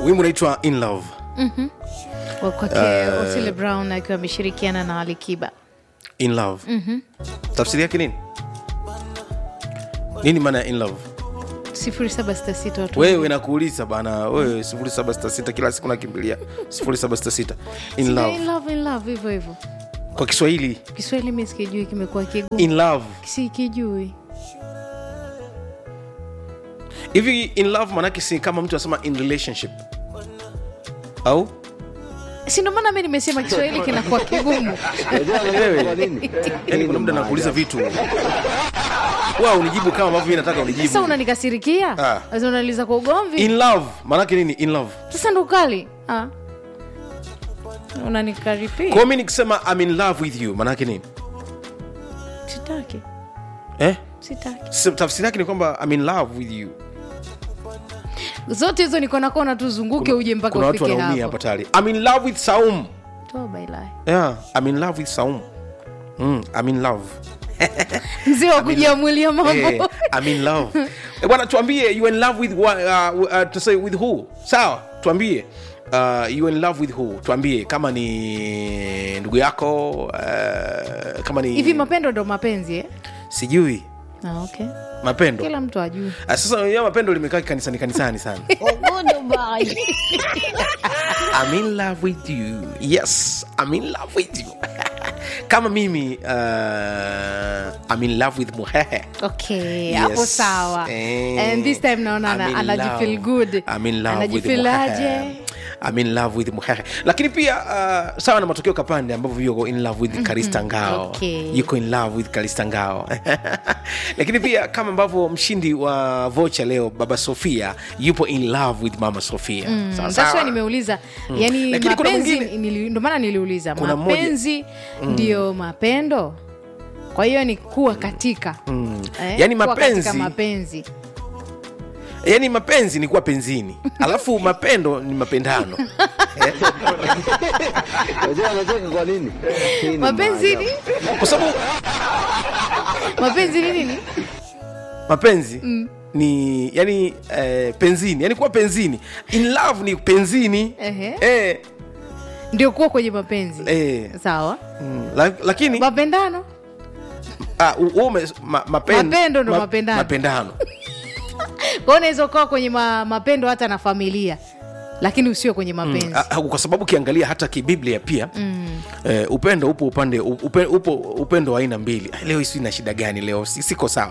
wimbo unaitwa in love Wa kwake Otile Brown akiwa ameshirikiana na Alikiba. in love tafsiri yake nini nini maana ya in love 0766 watu wewe nakuuliza bana wewe 0766 kila siku nakimbilia 0766 in Sijui love in love, in love, hivyo hivyo. kwa kiswahili Kiswahili mi sikijui, kimekuwa kigumu, in love sikijui. hivi in love manake si kama mtu anasema in relationship au Si ndo maana mi nimesema Kiswahili kinakuwa kigumu. yani kuna muda nakuuliza vitu wa unijibu kama ambavyo mi nataka Sasa unijibu unanikasirikia, Ah. sasa unaliza kwa ugomvi. in love manake nini in love Sasa ndo kali ah. Unanikaripia, kwao mi nikisema I'm in love with you manake nini sitaki, eh? sitaki. Si- tafsiri yake ni kwamba I'm in love with you Zote hizo niko na kona tu zunguke uje mpaka kuna watu ufike wanaumia hapo. hapa tayari I'm in love with Saum Toa bailai. yeah I'm in love with Saum mm, I'm in love Mzee wa kujiamulia mambo. Eh, I'm in love Eh, bwana tuambie you in love with wa- uh, uh, to say with who sawa tuambie uh, you in love with who tuambie kama ni ndugu yako uh, kama ni Hivi mapendo ndo mapenzi eh? sijui Ah, okay. mapendo Kila mtu ajui. Ah, sasa ya mapendo limekaa kanisani kanisani sana I'm in love with you yes I'm in love with you kama mimi uh, I'm in love with muhehe Okay, Yes. hapo sawa. Eh, And this time naona I'm ana- in anajifeel love. good. I'm in love with Anajifeel Muhehe. aje? I'm in love with Muhehe. lakini pia uh, sawa na matokeo kapande ambavyo yuko in love with Karista Ngao Okay. yuko in love with Karista Ngao lakini pia kama ambavyo mshindi wa vocha leo baba Sofia yupo in love with mama Sofia sawa That's why sawa nimeuliza yani Lakini kuna mapenzi mwingine- nili- ndo maana niliuliza Kuna mmoja- mapenzi ndio mapendo kwa hiyo ni kuwa katika eh, Yaani kuwa mapenzi- katika mapenzi yaani mapenzi ni kuwa penzini alafu mapendo ni mapendano Unajua anacheka kwa nini? Hii ni mapenzi maajabu. ni kwa sababu mapenzi ni nini mapenzi ni yani eh, penzini yani kuwa penzini in love ni penzini Ehe. eh, ndio kuwa kwenye mapenzi eh, sawa mm, la, lakini mapendano ah, u- u- ume- ma, mapen, Mapendo ndo mapendano. mapendano kwa hiyo unaweza ukawa kwenye ma, mapendo hata na familia lakini usio kwenye mapenzi Ah, ah, kwa sababu ukiangalia hata kibiblia pia mm. eh, upendo upo upande upe, upo upendo wa aina mbili Ah, leo hisi na shida gani leo Si- siko sawa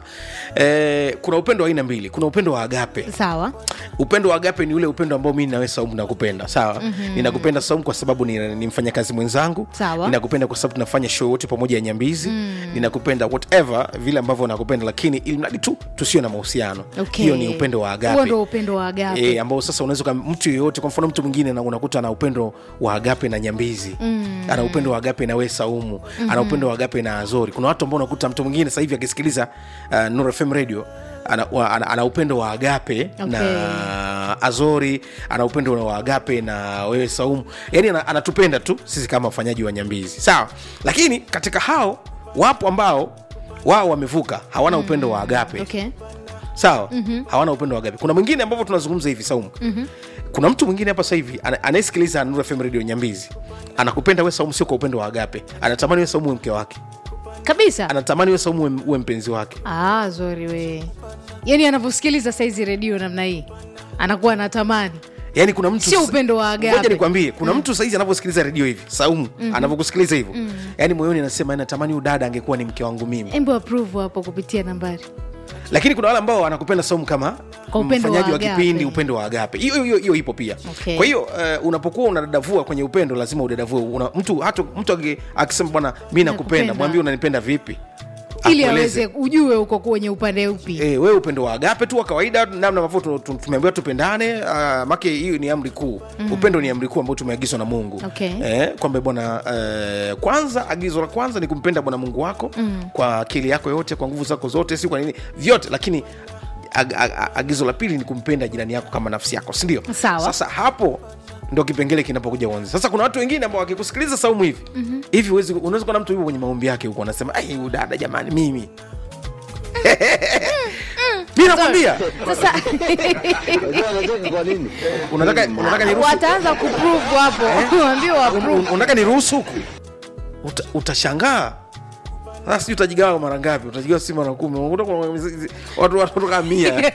eh, kuna upendo wa aina mbili kuna upendo wa agape sawa upendo wa agape ni ule upendo ambao mi nawe saumu nakupenda sawa mm-hmm. ninakupenda saumu kwa sababu ni, ni mfanyakazi mwenzangu Sawa. ninakupenda kwa sababu tunafanya show wote pamoja ya nyambizi mm. ninakupenda whatever vile ambavyo nakupenda lakini ili mradi tu tusio na mahusiano Okay. hiyo ni upendo wa agape huo ndo upendo wa agape E, ambao sasa unaweza uka- mtu yeyote kwa mfano mtu mwingine na- unakuta ana upendo wa agape na nyambizi mm. ana upendo wa agape na we saumu mm-hmm. ana upendo wa agape na azori kuna watu ambao unakuta mtu mwingine sasa hivi akisikiliza uh, Nuru FM radio ana, wa, ana, ana upendo wa agape Okay. na azori ana upendo wa agape na wewe saumu yani ana, anatupenda tu sisi kama wafanyaji wa nyambizi sawa lakini katika hao wapo ambao wao wamevuka hawana upendo wa agape okay. sawa mm-hmm. hawana upendo wa agape kuna mwingine ambavyo tunazungumza hivi saumu mm-hmm. kuna mtu mwingine hapa sasa hivi ana- anayesikiliza Nuru FM radio nyambizi anakupenda we saumu sio kwa upendo wa agape anatamani we saumu uwe mke wake kabisa anatamani we saumu uwe, uwe mpenzi wake ah, zori we yani anavyosikiliza saizi redio namna hii anakuwa anatamani yaani kuna mtu Sio upendo wa agape. Ngoja nikwambie kuna mtu saizi anavyosikiliza redio hivi saumu mm-hmm. anavyokusikiliza hivyo mm-hmm. yaani moyoni anasema natamani huyu dada angekuwa ni mke wangu mimi embo approve hapo kupitia nambari lakini kuna wale ambao wanakupenda saumu kama Kwa upendo mfanyaji wa wa agape. kipindi upendo wa agape hiyo hiyo hiyo ipo pia Okay. kwa hiyo uh, unapokuwa unadadavua kwenye upendo lazima udadavue una, mtu hata mtu aki- akisema bwana mi nakupenda Nakupenda. mwambie unanipenda vipi ili Akueleze. aweze ujue uko kwenye upande upi E, wewe upendo wa agape tu wa kawaida namna ambavyo tu- tu- tumeambiwa tupendane uh, make hiyo ni amri kuu mm-hmm. upendo ni amri kuu ambao tumeagizwa na mungu Okay. e, kwamba bwana uh, kwanza agizo la kwanza ni kumpenda bwana mungu wako mm. kwa akili yako yote kwa nguvu zako zote si kwa nini vyote lakini ag, ag, ag, agizo la pili ni kumpenda jirani yako kama nafsi yako sindio Sawa. sasa hapo ndo kipengele kinapokuja uanzi sasa kuna watu wengine ambao wakikusikiliza saumu hivi hivi mm-hmm. unaweza kuona mtu yuko kwenye maombi yake huko anasema ai huyu dada jamani mimi mi nakwambia sasa Unajua anacheka kwa nini? unataka unataka niruhusu wataanza kuprove hapo waambie un- waprove un- unataka niruhusu huku Uta, utashangaa sasa sijui utajigawa mara ngapi utajigawa si mara kumi Unakuta kuna watu watu kama mia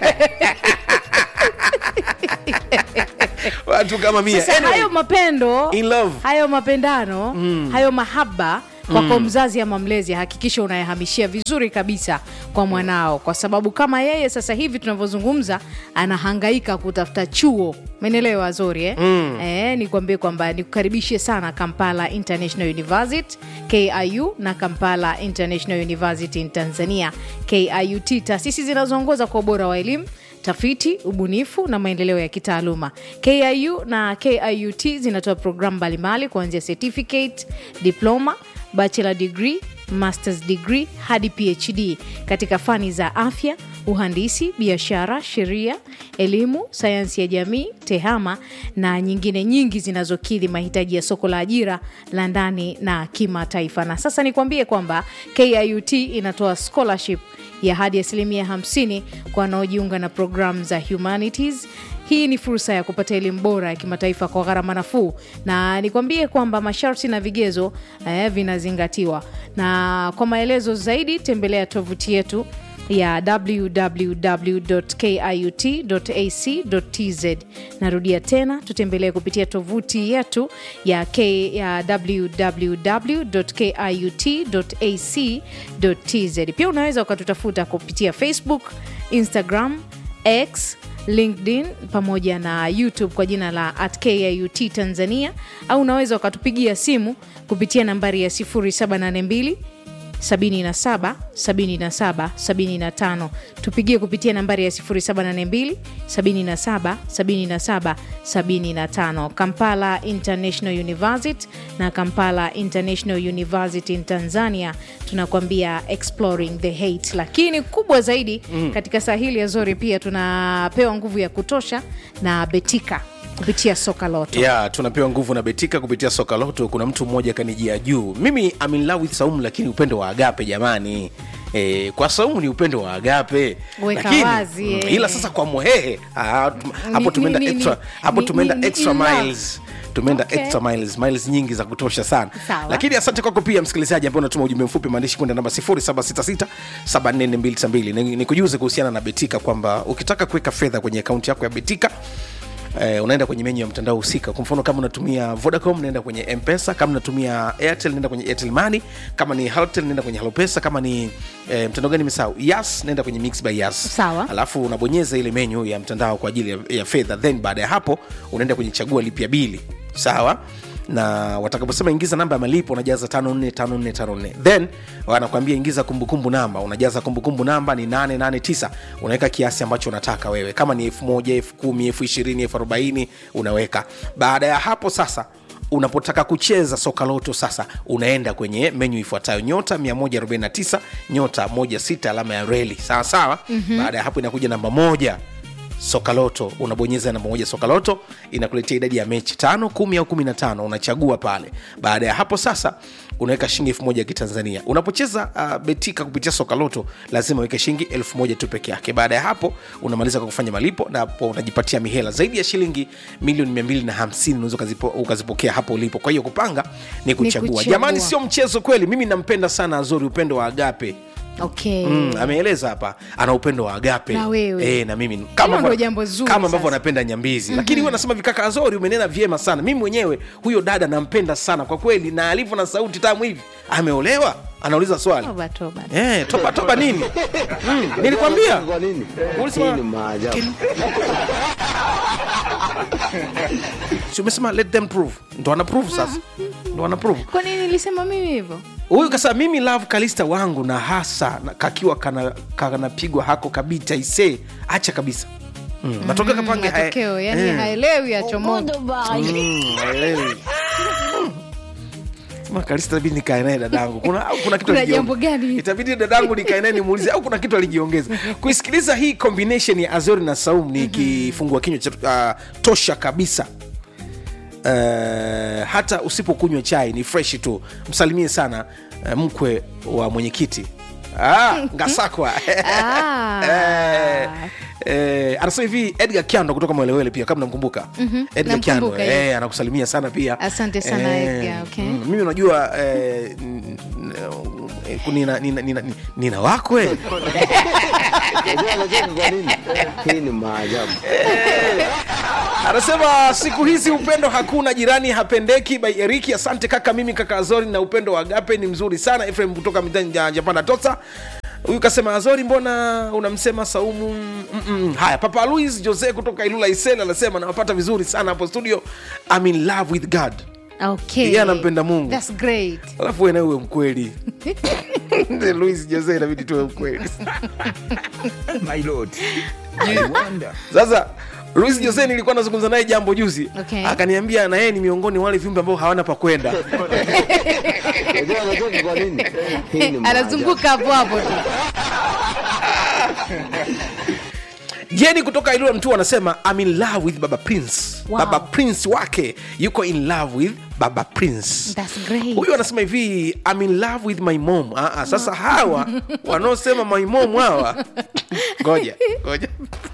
watu kama mia sasa Anyway, hayo mapendo in love hayo mapendano hayo mahaba kwako mzazi ama mlezi hakikisha unayahamishia vizuri kabisa kwa mwanao kwa sababu kama yeye sasa hivi tunavyozungumza anahangaika kutafuta chuo menelewa zori eh? mm. eh, nikwambie kwamba nikukaribishe sana kampala international university kiu na kampala international university in tanzania kiut taasisi zinazoongoza kwa ubora wa elimu tafiti ubunifu na maendeleo ya kitaaluma kiu na kiut zinatoa programu mbalimbali kuanzia certificate diploma bachelor degree masters degree hadi phd katika fani za afya uhandisi biashara sheria elimu sayansi ya jamii tehama na nyingine nyingi zinazokidhi mahitaji ya soko la ajira la ndani na kimataifa na sasa nikwambie kwamba kiut inatoa scholarship ya hadi asilimia 50 kwa wanaojiunga na programu za humanities hii ni fursa ya kupata elimu bora ya kimataifa kwa gharama nafuu na nikwambie kwamba masharti na vigezo eh, vinazingatiwa na kwa maelezo zaidi tembelea tovuti yetu ya www.kiut.ac.tz narudia tena tutembelee kupitia tovuti yetu ya, K, ya www.kiut.ac.tz pia unaweza ukatutafuta kupitia facebook instagram x linkedin pamoja na youtube kwa jina la at kiut tanzania au unaweza ukatupigia simu kupitia nambari ya 0782 77 77 75 tupigie kupitia nambari ya 0782 77 77 75 kampala international university na kampala international university in tanzania tunakwambia exploring the hate lakini kubwa zaidi mm. katika sahili ya zori pia tunapewa nguvu ya kutosha na betika kupitia soka loto ya tunapewa nguvu na betika kupitia soka loto kuna mtu mmoja kanijia juu mimi I'm in love with saumu lakini upendo wa agape jamani E, kwa saumu ni upendo wa agape Weka lakini, wazi, mm, eh. ila sasa kwa mwehehe ah, tum- hapo Ni- tumeenda ni- ni- extra ni- hapo ni- tumeenda ni- ni extra in love. miles tumeenda Okay. extra miles miles nyingi za kutosha sana Sawa. lakini asante kwako pia msikilizaji ambao unatuma ujumbe mfupi maandishi kwenda namba 0766744292 nikujuze kuhusiana na betika kwamba ukitaka kuweka fedha kwenye akaunti yako ya betika Eh, unaenda kwenye menyu ya mtandao husika kwa mfano kama unatumia vodacom naenda kwenye mpesa kama unatumia airtel naenda kwenye airtel money kama ni haltel naenda kwenye halopesa kama ni eh, mtandao gani mesau yas naenda kwenye mix by yas Sawa. alafu unabonyeza ile menyu ya mtandao kwa ajili ya, ya fedha then baada ya hapo unaenda kwenye chagua lipia bili sawa na watakaposema ingiza namba ya malipo unajaza 545454 then wanakwambia ingiza kumbukumbu namba unajaza kumbukumbu namba ni 889 unaweka kiasi ambacho unataka wewe kama ni 1000 10000 20000 40 unaweka baada ya hapo sasa unapotaka kucheza soka loto sasa unaenda kwenye menyu ifuatayo nyota 149 nyota 16 alama ya reli sawa sawa mm-hmm. baada ya hapo inakuja namba moja sokaloto unabonyeza namba moja sokaloto inakuletea idadi ya mechi tano kumi au kumi na tano unachagua pale baada ya hapo sasa unaweka shilingi elfu moja ya kitanzania unapocheza uh, betika kupitia sokaloto lazima uweke shilingi elfu moja tu peke yake baada ya hapo unamaliza kwa kufanya malipo na hapo unajipatia mihela zaidi ya shilingi milioni mia mbili na hamsini unaweza ukazipo- ukazipokea hapo ulipo kwa hiyo kupanga ni kuchagua kuchagua. jamani sio mchezo kweli mimi nampenda sana azori upendo wa agape okay. mm, ameeleza hapa ana upendo wa agape Na wewe. e, na mimi Hilo kama ndo jambo zuri kama ambavyo sasa. anapenda nyambizi mm-hmm. lakini huwa anasema vikaka azori umenena vyema sana mimi mwenyewe huyo dada nampenda sana kwa kweli na alivyo na sauti tamu hivi ameolewa anauliza swali toba toba Eh, toba toba nini mm, nilikwambia Kwa nini? Ulisema- Hii ni maajabu. si umesema let them prove ndo ana prove sasa ndo ana prove kwa nini nilisema mimi hivyo huyu kasa mimi love kalista wangu na hasa na kakiwa kana- kanapigwa hako kabita ise acha kabisa mm. matokeo kapange haya- matokeo yani Eh. haelewi achomoka Mm, haelewi. Sema Kalista itabidi nikae naye dadangu kuna, au kuna kitu Kuna alijiong- jambo gani? itabidi dadangu nikae naye nimuulize au kuna kitu alijiongeza kuisikiliza hii combination ya azori na saum ni kifungua kinywa cha uh, tosha kabisa uh, hata usipokunywa chai ni fresh tu msalimie sana uh, mkwe wa mwenyekiti ah, ngasakwa Ah. Eh, eh, anasema hivi edgar kiando kutoka mwelewele pia kama namkumbuka edgar kiando namkumbuka, yes. eh, anakusalimia sana pia Asante sana, Edgar, okay. mm, mimi unajua eh, n- n- eh, nina, nina, nina, nina wakwe Unajua anacheka kwa nini? Hii ni maajabu. anasema siku hizi upendo hakuna jirani hapendeki by eriki asante kaka mimi kaka azori na upendo wa agape ni mzuri sana efrem kutoka mitani ya japana tosa huyu kasema azori mbona unamsema saumu Mm-mm. haya papa louis jose kutoka ilula isel anasema nawapata vizuri sana hapo studio I'm in love with god okay. Yeye anampenda Mungu. That's great. alafu wewe nawe uwe mkweli louis jose inabidi tuwe mkweli My lord. I wonder. sasa Luis Jose nilikuwa nazungumza naye jambo juzi Okay. akaniambia na yeye ni miongoni mwa wale viumbe ambao hawana pa kwenda Unajua anacheka kwa nini? Hii ni maajabu. anazunguka hapo hapo tu jeni kutoka ilula mtu anasema I'm in love with baba prince Wow. baba prince wake yuko in love with baba prince That's great. huyu anasema hivi I'm in love with my mom ah, ah, sasa hawa wanaosema my mom hawa ngoja ngoja